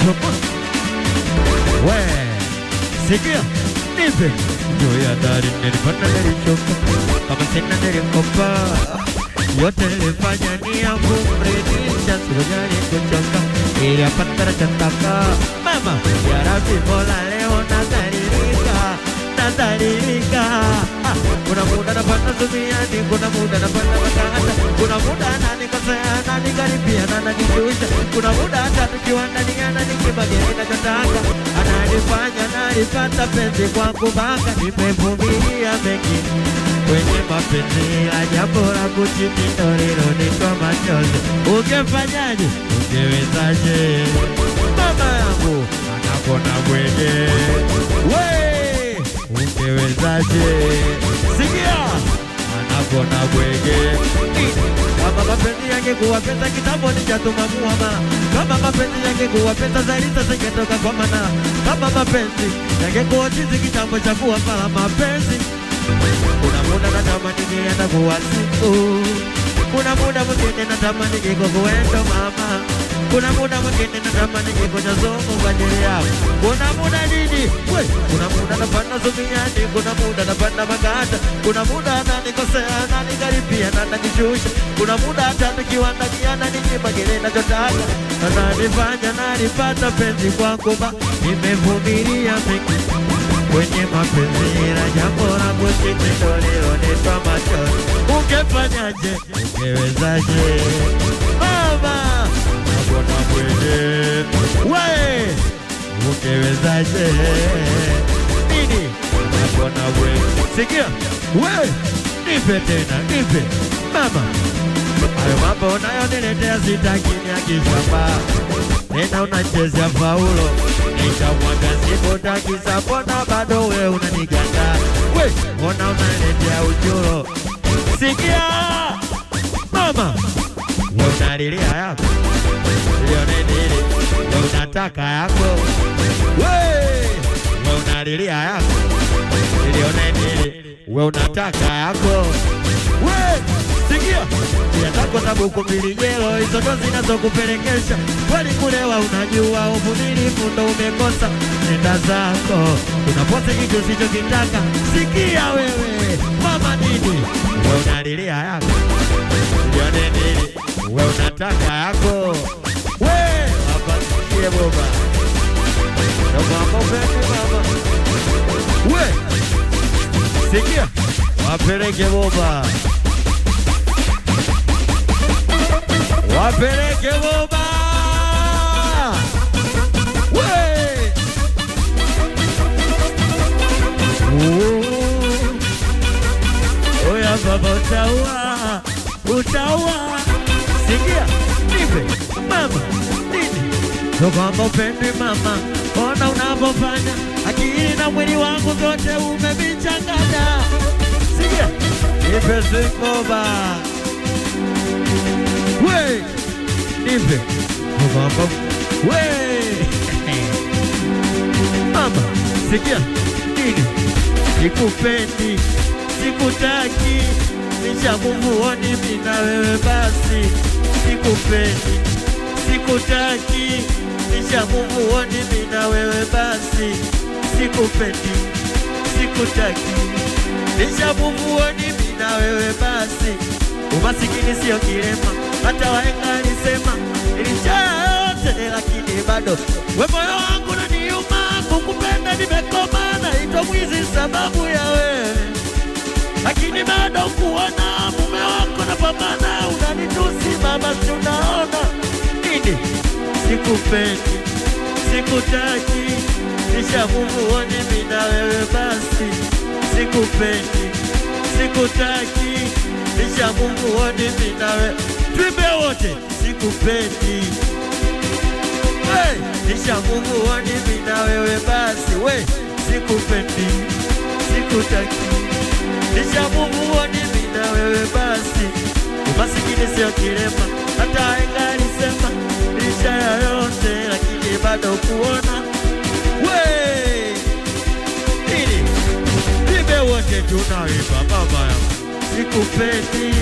Toka. We, sikia, nipe juu ya dari nilipanda nilichoka, kama sina nilikopa, yote nilifanya ni ya kumridhisha, sikujali kuchoka, ili apata nachotaka. Mama ya Rabbi, Mola leo nadhalilika, nadhalilika. Ah, Kuna muda napanda duniani, kuna muda napanda makanda, kuna muda ananikosea, ananikaribia na ananishusha, kuna muda hata tukiwa ndani ananikibageni nachotaka, ananifanya nalipata penzi kwangu mpaka nimevumilia mengi kwenye mapenzi ya jambo la kuchiti lilonitoa machozi. Ungefanyaje? Ungewezaje? Mama yangu anakona bwege, we ungewezaje? Sikia anakona bwege kama mapenzi yangekuwa pesa kitambo ningetuma muama. Kama mapenzi yangekuwa pesa zaidi sasa ingetoka kwa mana. Kama mapenzi yangekuwa chizi kitambo cha kuwa pala mapenzi kuna muda natamani ningeenda kuwa siku, kuna muda mwingine natamani niko kuendo mama, kuna muda mwingine natamani niko Nyazongo kwa ajili yako. Kuna muda nini we, kuna muda napanda zumiani, kuna muda napanda maganda, kuna muda ananikosea ananikaribia na ananishusha, kuna muda hata tukiwa ndani ananinyima kile nachotaka, ananifanya nalipata penzi kwangu, ma nimevumilia mengi kwenye mapenzi la jambo la kuchiti ndo lilonipa machozi. Ungefanyaje? Ungewezaje? Mama nakona bwege we, ungewezaje? Nini nakona bwege? Sikia we, nipe tena, nipe mama Hayo mambo unayoniletea sitaki niakishamba tena unachezea faulo nikamwaga sikutaki mbona bado we unaniganda we mbona unaniletea uchuro sikia mama we unalilia yako lione nini we unataka yako we we unalilia yako lione nini we unataka yako we sikia nia zako za buku mbili jelo hizo ndo zinazokupelekesha kweli kulewa unajua uvumilivu ndo umekosa nenda zako unaposa kitu usichokitaka sikia wewe mama nini we unalilia yako lione nini we unataka yako we hapa sikie boba ndo mambo vipi mama we sikia wapeleke boba wapeleke boba we Oh. oya baba utaua utaua sikia nipe mama nini ndo kwamba upendwi mama ona unavyofanya akili na mwili wangu zote umevichanganya sikia nipe sikoba we nipe mama we mama sikia nini sikupendi sikutaki nishakuvuoni mina wewe basi sikupendi sikutaki nishakuvuoni mina wewe basi sikupendi sikutaki nishakuvuoni mina wewe basi umasikini sio kilema hata wahenga alisema ilichaa yote lakini bado we moyo wangu naniuma kukupenda nimekoma naitwa mwizi sababu ya wewe lakini bado kuona mume wako napambana unanitusi mama si unaona nini sikupendi sikutaki nishamuvuoni mina wewe basi sikupendi sikutaki nishamuvuoni mina wewe twimbe wote sikupendi hey, nishamuvuoni mina wewe basi we sikupendi sikutaki nishamuvuoni mina wewe basi umasikini sio kilema hata enga alisema licha ya yote lakini bado kuona we nini vibe wote tunawimba mama yangu sikupendi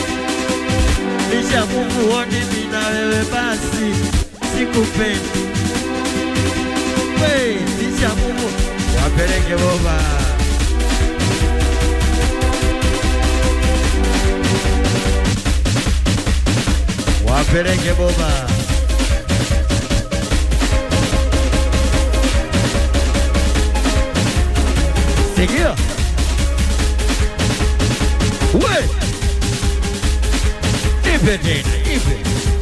nishamuvuoni mina wewe basi sikupendi cha Mungu, wapeleke boba. Wapeleke boba. Sikia. We. Ipe tena, ipe.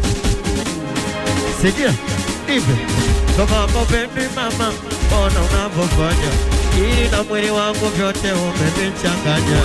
Sikia, ipe. Kama mapendi mama, ona unavyofanya. Ili na mwili wangu vyote umenichanganya.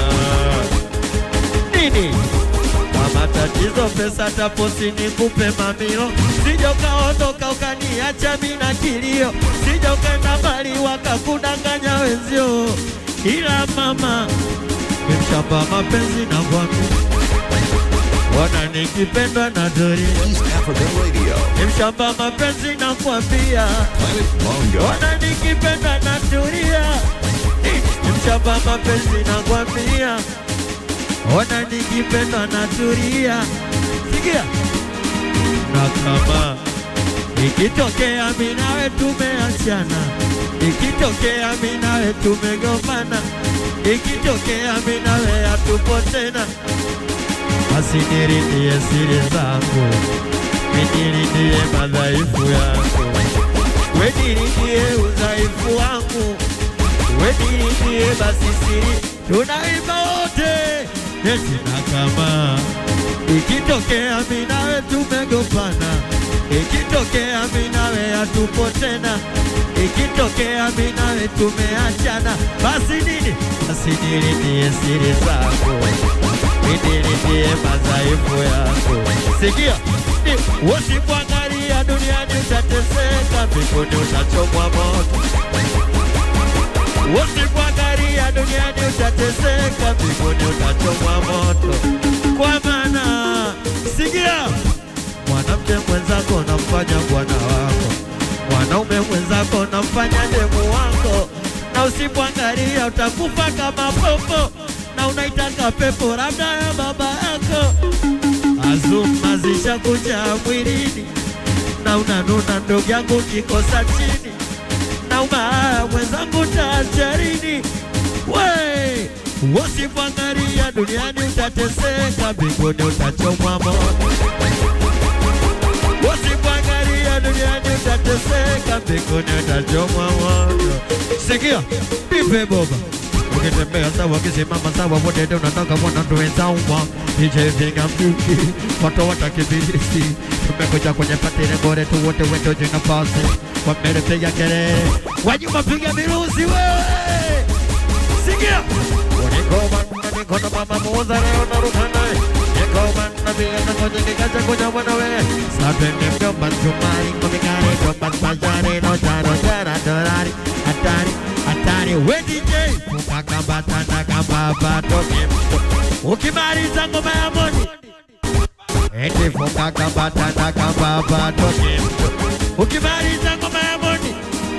Nini? Kwa matatizo pesa taposi nikupe mamilo, sija ukaondoka ukaniacha mimi na kilio, sija ukaenda mbali wakakudanganya wenzio, ila mama nimshamba mapenzi na kwami, wana nikipendwa na dori, East African Radio. nimshamba mapenzi na kwambia, Planet Bongo. wana nikipendwa na turia, nimshamba mapenzi na kwambia ona nikipendwa na turia. Sikia, na kama ikitokea mimi nawe tumeachana, ikitokea mimi nawe tumegombana, ikitokea mimi nawe hatupo tena, basi nirindie siri zangu, nirindie madhaifu yangu, we nirindie udhaifu wangu, we nirindie basi siri, tunaimba wote eti na kama ikitokea mimi nawe tumegombana, ikitokea mimi nawe hatupo tena, ikitokea mimi nawe tumeachana, basi nini? Basi nilindie siri zako, nilindie madhaifu yako. Sikia, ni- usikuangalia duniani utateseka, mbinguni utachomwa moto. Usikuangalia duniani utateseka, mbinguni utachomwa moto. Kwa maana sikia, mwanamke mwenzako namfanya bwana wako, mwanaume mwenzako namfanya demu wako, na usipoangalia utakufa kama popo, na unaitaka pepo labda ya baba yako. Azuma zishakuja mwilini, na unanuna ndugu yangu kikosa chini na ubaya mwenzangu tajarini we usipoangalia duniani utateseka, mbinguni utachomwa moto. Usipoangalia duniani utateseka, mbinguni utachomwa moto. Sikia, nipe boba ukitembea sawa, ukisimama sawa, wote ndio unataka bwana ndio wenzangu nije vinga mduki watu watakibirisi tumekuja kwenye patine bore tu wote wetu jina pasi kwa mbele piga kelele wanyuma piga miruzi wewe sikia Unigoma na nikono mama muuza leo naruka naye Nigoma na pia na ngoja nikaja kuja bwana we Sabene mjomba mchumari kumikari mjomba mpajari no jaro jara dorari Hatari hatari we DJ Kupaka batana kama bato kimto Ukimaliza ngoma ya moni Eti funga kabatana kama bato kimto Ukimaliza ngoma ya moni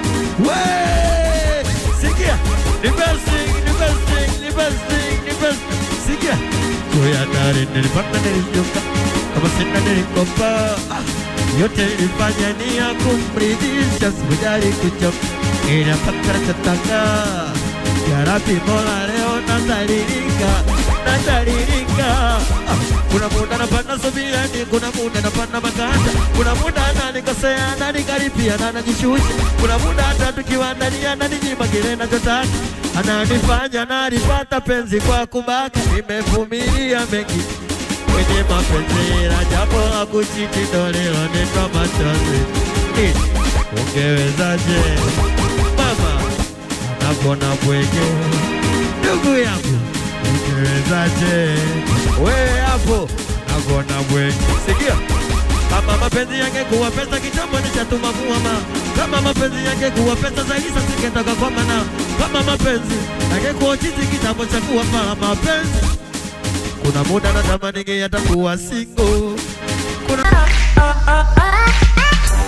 We! Sikia! Ni best thing, ni best thing, ni best thing, ni best Sikia! Kuya dari nilipanda nilishuka Kama sina nilikopa ah, Yote nilifanya ni ya kumridhisha Sikujali kuchoka Inapata chataka Ya Rabbi Mola leo nadhalilika Nadhalilika ah, Kuna muda napanda subiani Kuna muda napanda makanda Kuna muda ananikosea ananikaripia na anajishusha Kuna muda hata tukiwa ndani ananinyima kile nachotaka Ananifanya nalipata penzi kwa kubaka Nimevumilia mengi kwenye mapenzi ila japo hakuchiti ndo leo nitwa machozi Nini? Ungewezaje mama anapona bwege ndugu yangu ungewezaje we hapo anapona bwege sikia kama mapenzi yangekuwa pesa kitambo nishatuma kuama kama mapenzi yangekuwa pesa zaidi sasa singetoka kwa mana kama mapenzi yangekuwa chizi kitambo cha kuwa mara mapenzi kuna muda natamani yatakuwa single kuna oh, oh, oh.